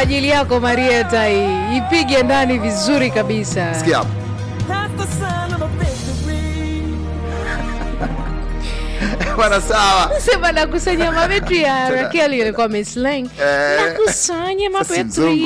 ajili yako Marieta, hii ipige ndani vizuri kabisa. Sikia hapo. Bwana sawa. Sema nakusanya mabetri ya Rakeli ilikuwa mislang. Eh, Nakusanya sasa mzungu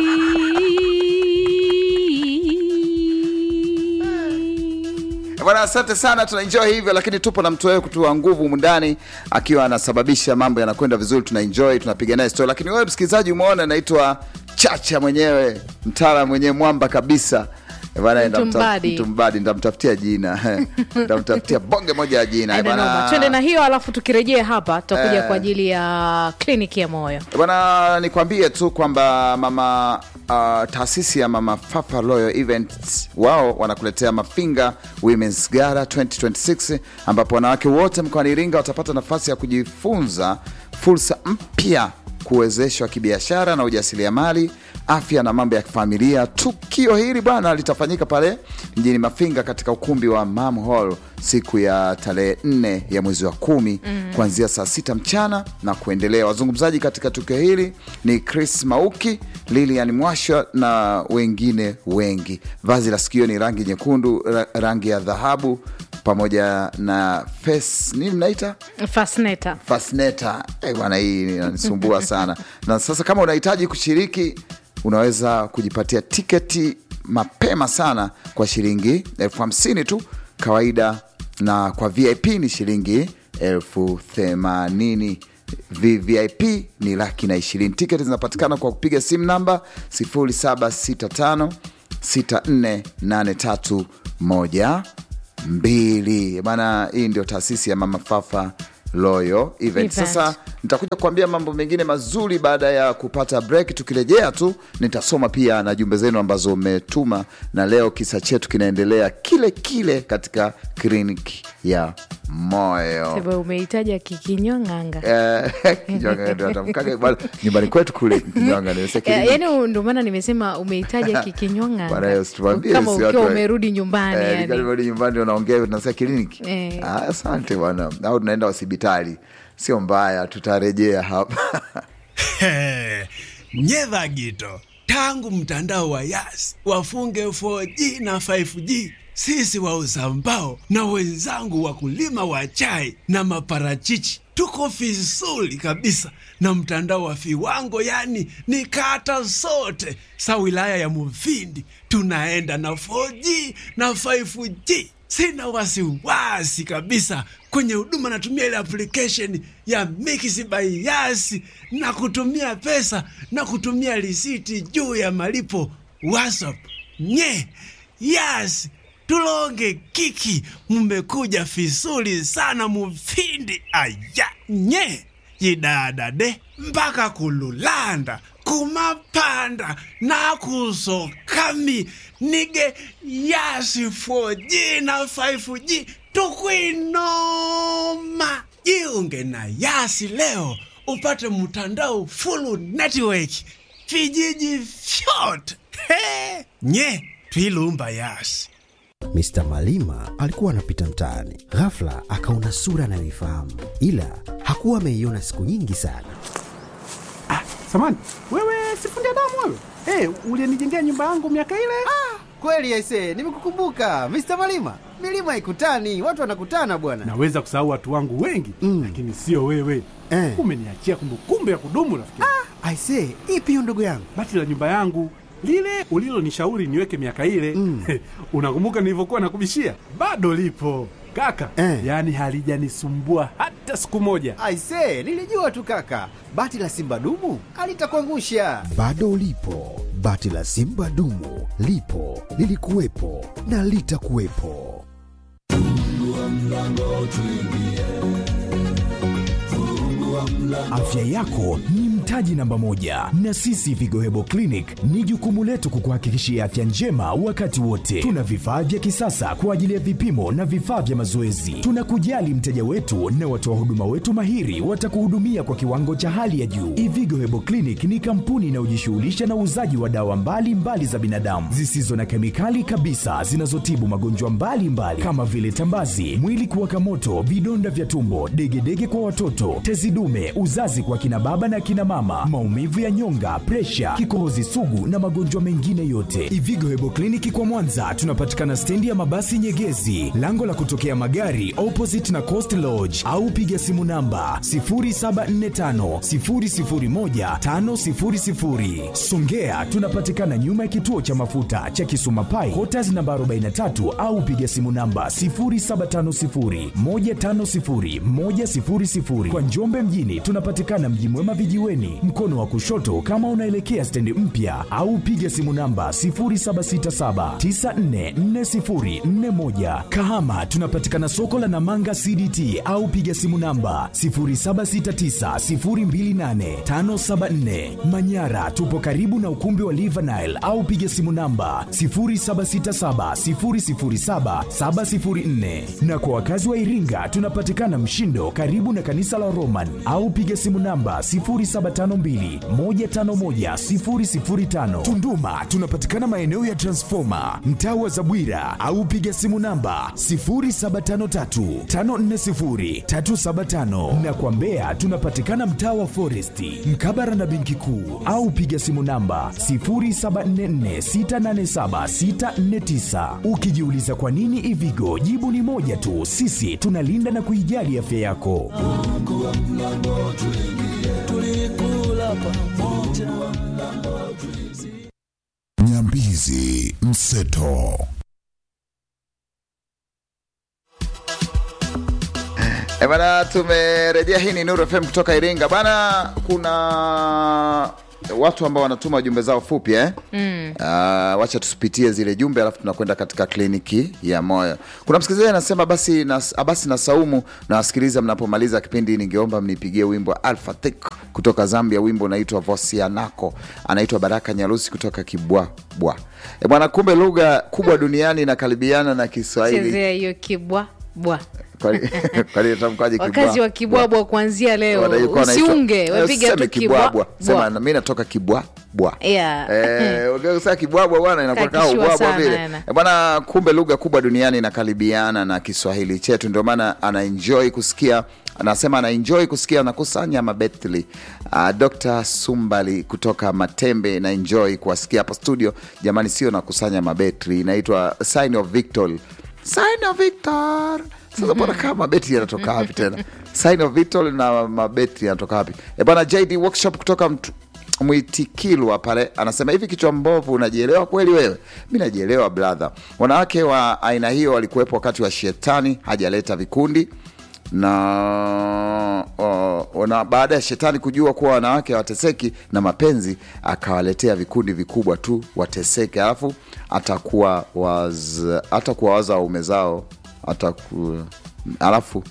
mabetri. Bwana, asante sana, tunaenjoy hivyo, lakini tupo na mtu wewe kutua nguvu humu ndani akiwa anasababisha mambo yanakwenda vizuri, tunaenjoy, tunapiga naye story. Lakini wewe msikilizaji, umeona anaitwa Chacha mwenyewe, mtaalamu mwenyewe, mwamba kabisa. Eh, bwana, ndamta- Mtumbadi. Mtumbadi, ndamtafutia jina ndamtafutia bonge moja ya jina. Eh, Aina bwana- noma. Twende na hiyo alafu tukirejea hapa tutakuja Eh. kwa ajili ya kliniki ya moyo. Bwana, nikwambie tu kwamba mama uh, taasisi ya Mama Fafa Royal Events wao wanakuletea Mafinga Women's Gala 2026 ambapo wanawake wote mkoani Iringa watapata nafasi ya kujifunza fursa mpya, kuwezeshwa kibiashara na ujasiriamali, afya na mambo ya familia. Tukio hili bwana litafanyika pale mjini Mafinga katika ukumbi wa Mam Hall siku ya tarehe nne ya mwezi wa kumi kuanzia saa sita mchana na kuendelea. Wazungumzaji katika tukio hili ni Chris Mauki, Lilian Mwasha na wengine wengi. Vazi la sikio ni rangi nyekundu, ra- rangi ya dhahabu pamoja na face nini mnaita Fasneta. fasneta. Eh, bwana hii inanisumbua sana. Na sasa kama unahitaji kushiriki, unaweza kujipatia tiketi mapema sana kwa shilingi elfu hamsini tu kawaida, na kwa VIP ni shilingi elfu themanini VVIP ni laki na ishirini. Tiketi zinapatikana kwa kupiga simu namba 0765 6483 mbili bana. Hii ndio taasisi ya Mama Fafa Royal Event. Event. Sasa nitakuja kuambia mambo mengine mazuri baada ya kupata break. Tukirejea tu nitasoma pia na jumbe zenu ambazo umetuma, na leo kisa chetu kinaendelea kile kile katika kliniki ya moyo. Sema umehitaja kikinywang'anga. Eh, Kinyonga ndio atamkaga bwana, nyumbani kwetu kule Kinyonga ndio sasa Eh, kliniki. Yaani ndio maana nimesema umehitaja Bwana, kikinywang'anga. usituambie Kama sisi ukiwa watu wa- umerudi nyumbani Eh, yani. nikarudi nyumbani ndio naongea tunasema kliniki. Eh. Ah, asante bwana. Au tunaenda hospitali. Sio mbaya, tutarejea hapa. nyedha gito tangu mtandao wa yas wafunge 4G na 5G sisi wauza mbao na wenzangu wakulima wa chai na maparachichi tuko vizuri kabisa na mtandao wa viwango yani ni kata zote sa wilaya ya muvindi tunaenda na 4G na 5G sina wasiwasi kabisa kwenye huduma natumia ile application ya Mix by Yas na kutumia pesa na kutumia risiti juu ya malipo WhatsApp. Nye Yas tulonge kiki, mmekuja vizuri sana mufindi aya nye yidadade mpaka kululanda kumapanda nakusokami nige yasi 4G na 5G tukwinoma jiunge na yasi leo upate mtandao full network vijiji vyote He! nye twilumba yasi Mr. Malima alikuwa anapita mtaani, ghafla akaona sura anayoifahamu, ila hakuwa ameiona siku nyingi sana. Samani, wewe sifundi damu wewe? Hey, ulienijengea nyumba yangu miaka ile? Kweli aise, nimekukumbuka Mr. Malima. Milima ikutani, watu wanakutana bwana. Naweza kusahau watu wangu wengi Mm. lakini sio wewe. Eh. Umeniachia kumbukumbu ya kudumu rafiki. Ah. Aise, ipi hiyo ndugu yangu? Bati la nyumba yangu lile ulilonishauri niweke miaka ile Mm. unakumbuka nilivyokuwa nakubishia? Bado lipo kaka, Eh. yaani halijanisumbua hata siku moja. Aise, nilijua tu kaka, bati la simba dumu alitakuangusha. Bado ulipo, bati la simba dumu lipo, lilikuwepo na litakuwepo. Afya yako ni mtaji namba moja, na sisi Vigo Hebo Clinic ni jukumu letu kukuhakikishia afya njema wakati wote. Tuna vifaa vya kisasa kwa ajili ya vipimo na vifaa vya mazoezi. Tunakujali mteja wetu na watoa huduma wetu mahiri watakuhudumia kwa kiwango cha hali ya juu. Ivigo Hebo Clinic ni kampuni inayojishughulisha na uuzaji wa dawa mbalimbali mbali za binadamu zisizo na kemikali kabisa zinazotibu magonjwa mbalimbali kama vile tambazi, mwili kuwaka moto, vidonda vya tumbo, degedege kwa watoto, tezi dume, uzazi kwa kina baba na kina mama mama, maumivu ya nyonga, presha, kikohozi sugu na magonjwa mengine yote. Ivigo Hebo Kliniki kwa Mwanza tunapatikana stendi ya mabasi Nyegezi, lango la kutokea magari opposite na Coast Lodge, au piga simu namba 0745 001 500. Songea tunapatikana nyuma ya kituo cha mafuta cha Kisuma Pai, Quarters namba 43 au piga simu namba 0750 150 100. Kwa Njombe mjini tunapatikana Mji Mwema vijiweni, mkono wa kushoto kama unaelekea stendi mpya, au piga simu namba 0767 944041. Kahama tunapatikana soko la Namanga CDT au piga simu namba 0769028574. Manyara tupo karibu na ukumbi wa Livanile au piga simu namba 0767007704. Na kwa wakazi wa Iringa tunapatikana Mshindo karibu na kanisa la Roman au piga simu namba 0752151005. Tunduma tunapatikana maeneo ya Transformer mtaa wa Zabwira au piga simu namba 0753540375 na kwa Mbeya tunapatikana mtaa wa Foresti mkabara na benki kuu au piga simu namba 0744687649. Ukijiuliza kwa nini Ivigo, jibu ni moja tu, sisi tunalinda na kuijali afya yako. Nyambizi Mseto. E bana, tumerejea. Hii ni Nuru FM kutoka Iringa bana. Kuna watu ambao wanatuma jumbe zao fupi eh? mm. Uh, wacha tusipitie zile jumbe alafu tunakwenda katika kliniki ya moyo. Kuna msikilizaji anasema basi na, basi na Saumu na wasikiliza mnapomaliza kipindi, ningeomba mnipigie wimbo wa Alpha Thick kutoka Zambia. Wimbo unaitwa Vosianako, anaitwa Baraka Nyarusi kutoka Kibwabwa. E bwana, kumbe lugha kubwa duniani inakaribiana na Kiswahili. chezea hiyo kibwa bwa Kwani- kwani itamkwaje wakazi wa kibwabwa kuanzia leo Wanaikuwa wanaitwa- usiunge Eh, wapiga usiseme tu kibwabwa kibwa sema bwa. mi natoka kibwabwa Yeah. Eh, ukisema kibwabwa bwana inakuwa kaa Kakishua ubwabwa sana, vile yana. Eh, bwana kumbe lugha kubwa duniani inakaribiana na kiswahili chetu ndio maana anaenjoy kusikia anasema anaenjoy kusikia nakusanya mabetli uh, dr sumbali kutoka matembe na enjoy kuwasikia hapa studio jamani sio nakusanya mabetri inaitwa sign of victor sign of victor sasa mbona kama mabetri yanatoka wapi tena sign of victor na mabetri yanatoka wapi e bwana jd workshop kutoka mtu mwitikilwa pale anasema hivi kichwa mbovu unajielewa kweli wewe mi najielewa brother wanawake wa aina hiyo walikuwepo wakati wa shetani hajaleta vikundi na uh, na baada ya shetani kujua kuwa wanawake hawateseki na mapenzi akawaletea vikundi vikubwa tu wateseke alafu atakuwa waz, atakuwa waza waume zao ataku, alafu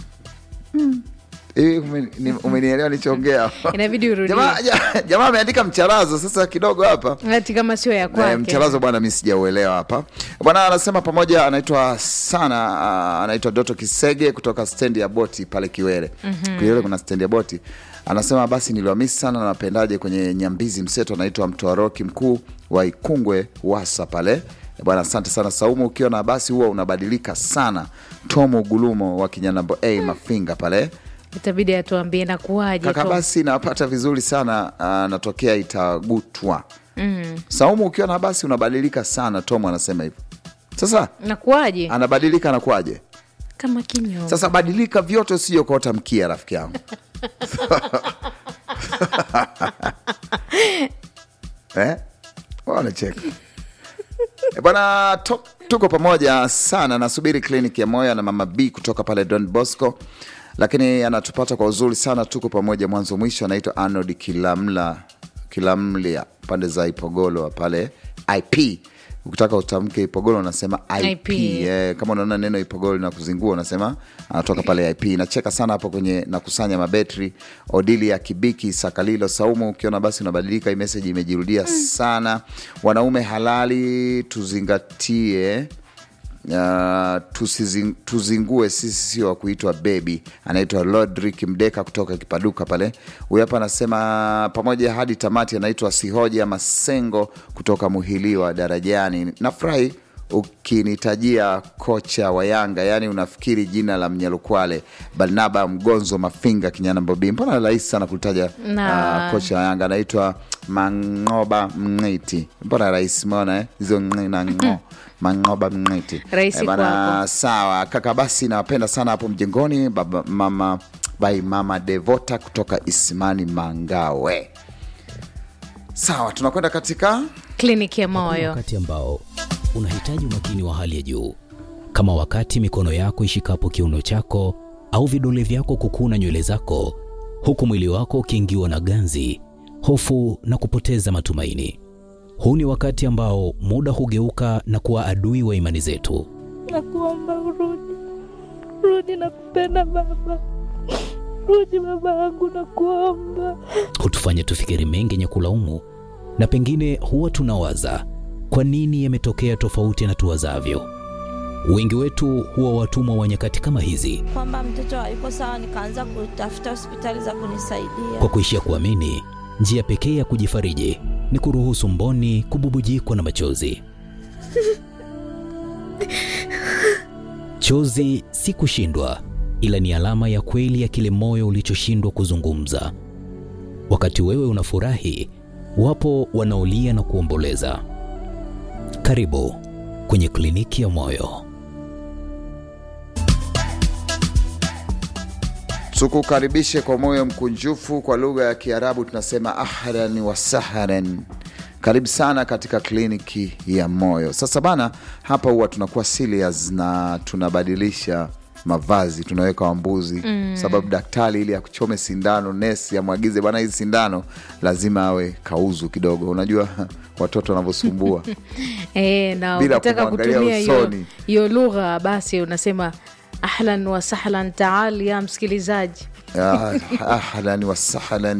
hivi ume- ni- umenielewa nichoongea inabidi urudie jamaa ja- jamaa ameandika mcharazo sasa kidogo hapa hati kama sio ya Eh, kwake mcharazo bwana mi sijauelewa hapa bwana anasema pamoja anaitwa sana uh, anaitwa doto kisege kutoka stendi ya boti pale kiwele mm-hmm. kiwele kuna stendi ya boti anasema basi niliwamisi sana na napendaje kwenye nyambizi mseto anaitwa mtoaroki mkuu wa ikungwe wasa pale Eh, bwana asante sana saumu ukiwa na basi huwa unabadilika sana tomo gulumo wa kinyanambo a mafinga pale itabidi atuambie nakuwaje kaka Tom? basi napata vizuri sana uh, natokea itagutwa mm. saumu ukiwa na basi unabadilika sana tom anasema hivyo sasa nakuwaje anabadilika anakuaje kama kinyo sasa badilika vyote usije ukaota mkia rafiki yangu eh? wanacheka Eh, bwana to- tuko pamoja sana nasubiri kliniki ya moyo na mama b kutoka pale don bosco lakini anatupata kwa uzuri sana tuko pamoja mwanzo mwisho anaitwa arnold kilamla kilamlia pande za ipogolo pale ip ukitaka utamke ipogolo unasema ip, IP. Eh, kama unaona neno ipogolo na kuzingua unasema anatoka pale ip nacheka sana hapo kwenye nakusanya mabetri odili ya kibiki sakalilo saumu ukiona basi unabadilika hii meseji imejirudia sana wanaume halali tuzingatie Uh, tusizing, tuzingue sisi sio wa kuitwa bebi anaitwa lodrik mdeka kutoka kipaduka pale huyu hapa anasema pamoja hadi tamati anaitwa sihoja masengo kutoka muhiliwa darajani nafurahi ukinitajia kocha wa Yanga, yani unafikiri jina la Mnyalukwale Barnaba Mgonzo Mafinga Kinyana Bobi. Mbona rahisi sana kulitaja Na- ah, kocha wa Yanga anaitwa Mangoba Mng'iti. Mbona rahisi, umeona eh? hizo ng'i na ng'o Mangoba Mng'iti. Rahisi bana, kwako. sawa kaka, basi nawapenda sana hapo mjengoni, baba mama bai mama Devota kutoka Isimani Mangawe. Sawa, tunakwenda katika kliniki ya moyo wakati ambao unahitaji umakini wa hali ya juu, kama wakati mikono yako ishikapo kiuno chako au vidole vyako kukuna nywele zako, huku mwili wako ukiingiwa na ganzi, hofu na kupoteza matumaini. Huu ni wakati ambao muda hugeuka na kuwa adui wa imani zetu. Nakuomba urudi, rudi, nakupenda baba, rudi baba yangu, nakuomba. hutufanya tufikiri mengi yenye kulaumu, na pengine huwa tunawaza kwa nini yametokea tofauti na tuwazavyo. Wengi wetu huwa watumwa wa nyakati kama hizi, Kwamba mtoto hayuko sawa, nikaanza kutafuta hospitali za kunisaidia. kwa kuishia kuamini njia pekee ya kujifariji ni kuruhusu mboni kububujikwa na machozi. Chozi si kushindwa, ila ni alama ya kweli ya kile moyo ulichoshindwa kuzungumza. Wakati wewe unafurahi, wapo wanaolia na kuomboleza. Karibu kwenye kliniki ya moyo. tukukaribishe kwa moyo mkunjufu. Kwa lugha ya Kiarabu tunasema ahlan wa sahlan. Karibu sana katika kliniki ya moyo. Sasa bana, hapa huwa tunakuwa serious na tunabadilisha mavazi, tunaweka wambuzi mm. sababu daktari ili akuchome sindano, nesi amwagize bana, hizi sindano lazima awe kauzu kidogo. Unajua watoto wanavyosumbua e, na Bila ukitaka kumwangalia kutumia hiyo usoni. hiyo lugha basi unasema ahlan wa sahlan taal ya msikilizaji Ah, ahlan wa sahlan